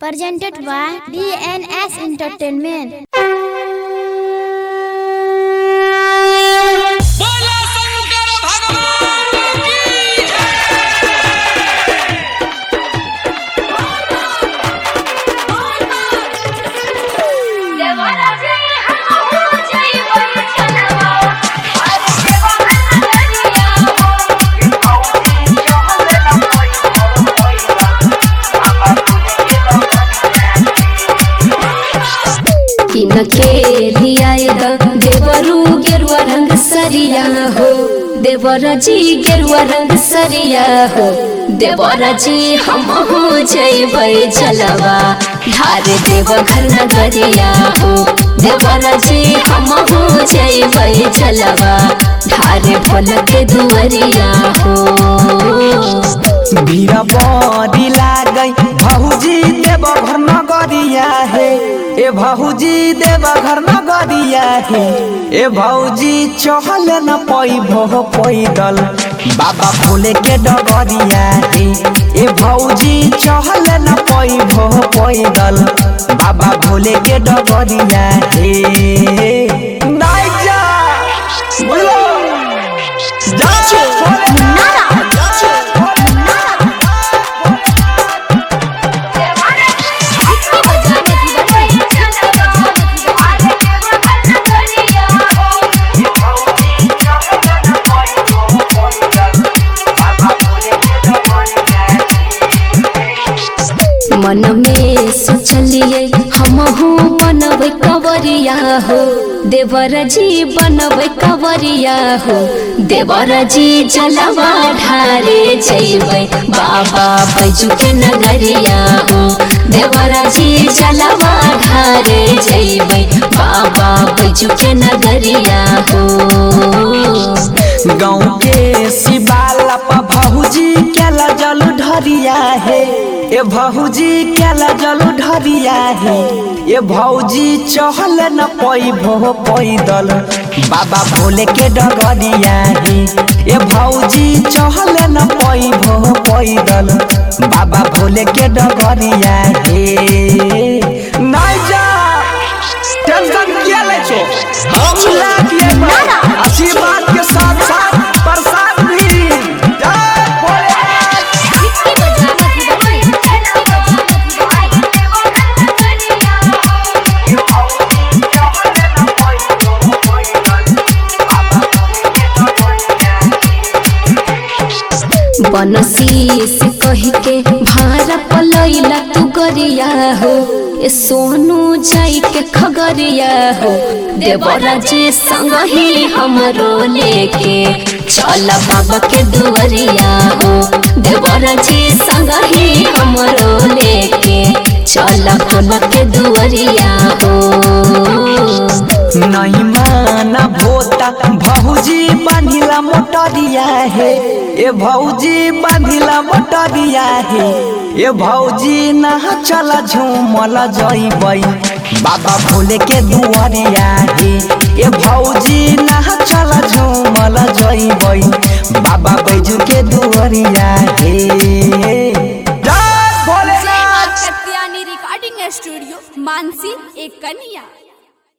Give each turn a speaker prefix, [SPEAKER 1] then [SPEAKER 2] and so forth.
[SPEAKER 1] presented by DNS Entertainment.
[SPEAKER 2] बोला शंकर भगवान की
[SPEAKER 3] खेलियाएगा देवरू गेरुआ रंग सरिया हो देवरा जी गेरुआ रंग सरिया हो देवरा जी हम हो जैबै जलवा धार देव घर नगरिया हो देवरा जी हम हो जैबै जलवा धार भोल के दुवरिया हो
[SPEAKER 4] भीड़ बड़ी लागै भौजी देव घर नगरिया हे ए भौजी देव घर नगरिया हे ए भौजी चहल न पैभो पैदल बाबा भोले के डगरिया हे ए भौजी चहल न पैभो पैदल बाबा भोले के डगरिया हे नाइ जा बोलो जा भोले
[SPEAKER 3] मन में सोचलिए हम हो बनबै कवरिया हो देवर जी बनबै कवरिया हो देवर जी जलवा ढारे जैबै बाबा बैजू के नगरिया हो देवर जी जलवा ढारे जैबै बाबा बैजू के नगरिया हो
[SPEAKER 4] गाँव के शिवाला पर भौजी केला जल ढरिया है ए भौजी केला जल ढरिया है ए भौजी चहल न पैभो पैदल बाबा भोले के डगरिया है ए भौजी चहल न पैभो पैदल बाबा भोले के डगरिया है नहीं जा टेंशन किया ले छो हम लाख ले आशीर्वाद के साथ साथ प्रसाद भी जय भोलेनाथ
[SPEAKER 3] बनसी से कह के भारा पलैला तू गरिया हो ए सोनू जाई के खगरिया हो देवरा जी संग ही हमरो लेके चल बाबा के दुवरिया हो देवरा जी संग ही हमरो लेके चल बाबा के दुवरिया हो
[SPEAKER 4] नहीं माना भोता भौजी बांधिला मोटरिया है ए भौजी बांधिला मोटरिया है ए भौजी नहा चल झूमल जइबै बाबा भोले के दुआरिया है ए भौजी नहा चल झूमल जइबै बाबा बैजू के दुआरिया है जय भोलेनाथ
[SPEAKER 5] कत्यानी रिकॉर्डिंग स्टूडियो मानसी एक कन्या